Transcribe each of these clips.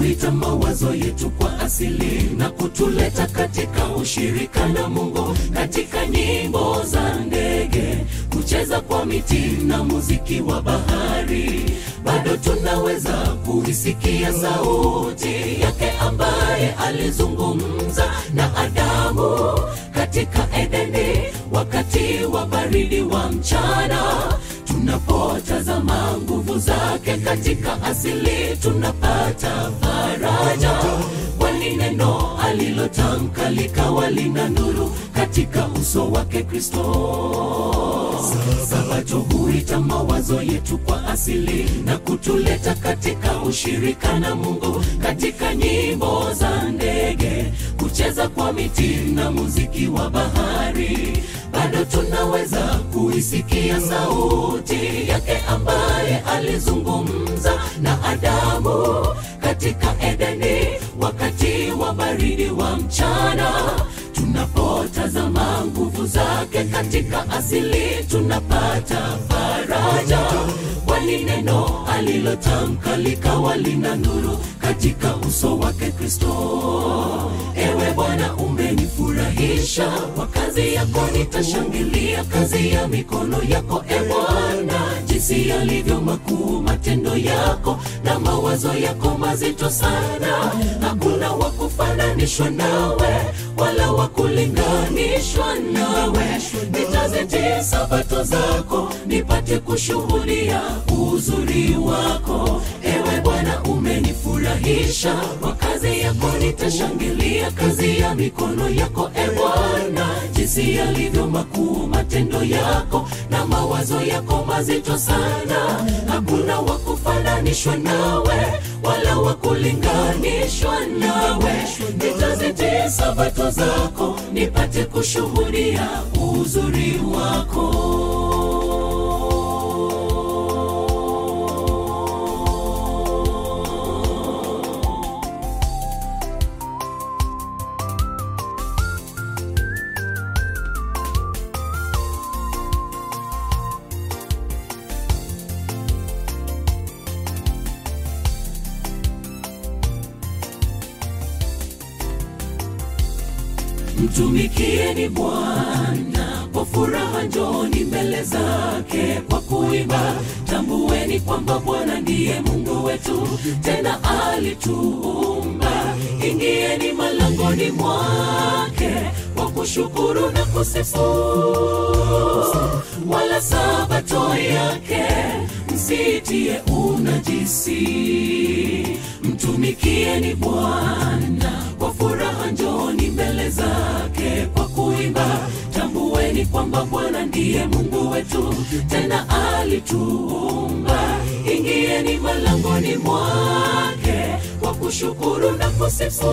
huita mawazo yetu kwa asili na kutuleta katika ushirika na Mungu katika nyimbo za ndege, kucheza kwa miti na muziki wa bahari, bado tunaweza kuisikia sauti yake ambaye alizungumza na Adamu katika Edeni wakati wa baridi wa mchana. Tunapotazama nguvu zake katika asili, tunapata faraja, kwani neno alilotamka likawa lina nuru katika uso wake Kristo. Sabato huita mawazo yetu kwa asili na kutuleta katika ushirika na Mungu katika nyimbo za ndege, kucheza kwa miti na muziki wa bahari, bado tunaweza kuisikia sauti yake ambaye alizungumza na Adamu katika Edeni wakati wa baridi wa mchana. Tunapotazama nguvu zake katika asili, tunapata faraja, kwani neno alilotamka likawa lina nuru katika uso wake Kristo. Ewe Bwana, umenifurahisha kwa kazi yako, nitashangilia kazi ya mikono yako. E Bwana, jinsi yalivyo makuu matendo yako, na mawazo yako mazito sana. Hakuna wa kufananishwa nawe, wala wa kulinganishwa nawe. Nitazitii sabato zako, nipate kushuhudia uzuri wako. Ewe Bwana, umenifurahisha kwa kazi yako, nitashangilia kazi ya mikono yako. E Bwana, jinsi yalivyo makuu matendo yako, na mawazo yako mazito sana. Hakuna wa kufananishwa nawe, wala wa kulinganishwa nawe. Nitazitii sabato zako, nipate kushuhudia uzuri wako. Mtumikieni Bwana kwa furaha, njoni mbele zake kwa kuimba. Tambueni kwamba Bwana ndiye Mungu wetu, tena alituumba. Ingieni malangoni mwake kwa kushukuru na kusifu, wala sabato yake msitie unajisi. Mtumikieni Bwana kwa furaha, njoni mbele zake kwa kuimba. Tambueni kwamba Bwana ndiye Mungu wetu, tena alituumba. Ingieni malangoni mwake kwa kushukuru na kusifu,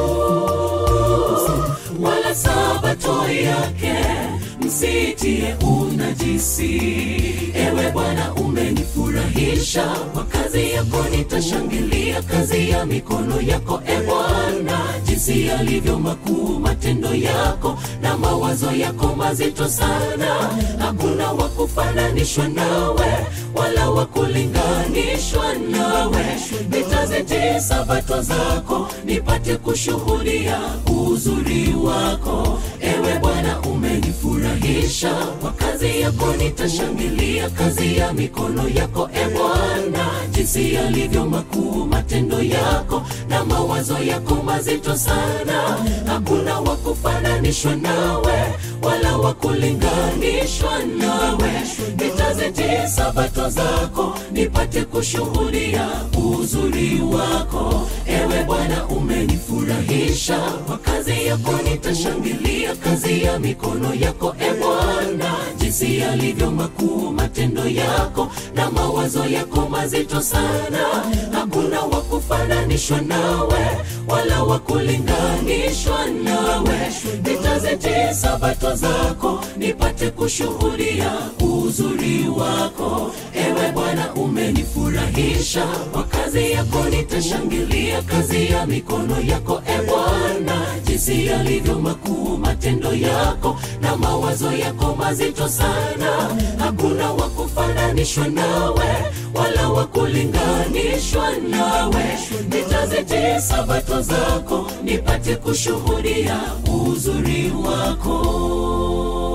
wala sabato yake msitie unajisi. Ewe Bwana, umenifurahisha kwa kazi yako, nitashangilia kazi ya mikono yako. E Bwana, jinsi yalivyo makuu matendo yako, na mawazo yako mazito sana. Hakuna wa kufananishwa nawe, wala wa kulinganishwa nawe. Nitazitii sabato zako, nipate kushuhudia uzuri wako. Ewe Bwana, umenifurahisha kwa kazi yako, nitashangilia kazi ya mikono yako. E Bwana, jinsi yalivyo makuu matendo yako, na mawazo yako mazito sana. Hakuna wa kufananishwa nawe, wala wa kulinganishwa nawe. Nitazitii sabato zako, nipate kushuhudia uzuri wako. Ewe Bwana, umenifurahisha kwa kazi yako, nitashangilia kazi ya mikono yako. E Bwana, jinsi yalivyo makuu matendo yako, na mawazo yako mazito sana. Hakuna wa kufananishwa nawe, wala wa kulinganishwa nawe. Nitazitii sabato zako, nipate kushuhudia uzuri wako. Ewe Bwana, umenifurahisha kwa kazi yako, nitashangilia kazi ya mikono yako. E Bwana, jinsi yalivyo makuu matendo yako, na mawazo yako mazito sana. Hakuna wa kufananishwa nawe, wala wa kulinganishwa nawe. Nitazitii kwenye sabato zako nipate kushuhudia uzuri wako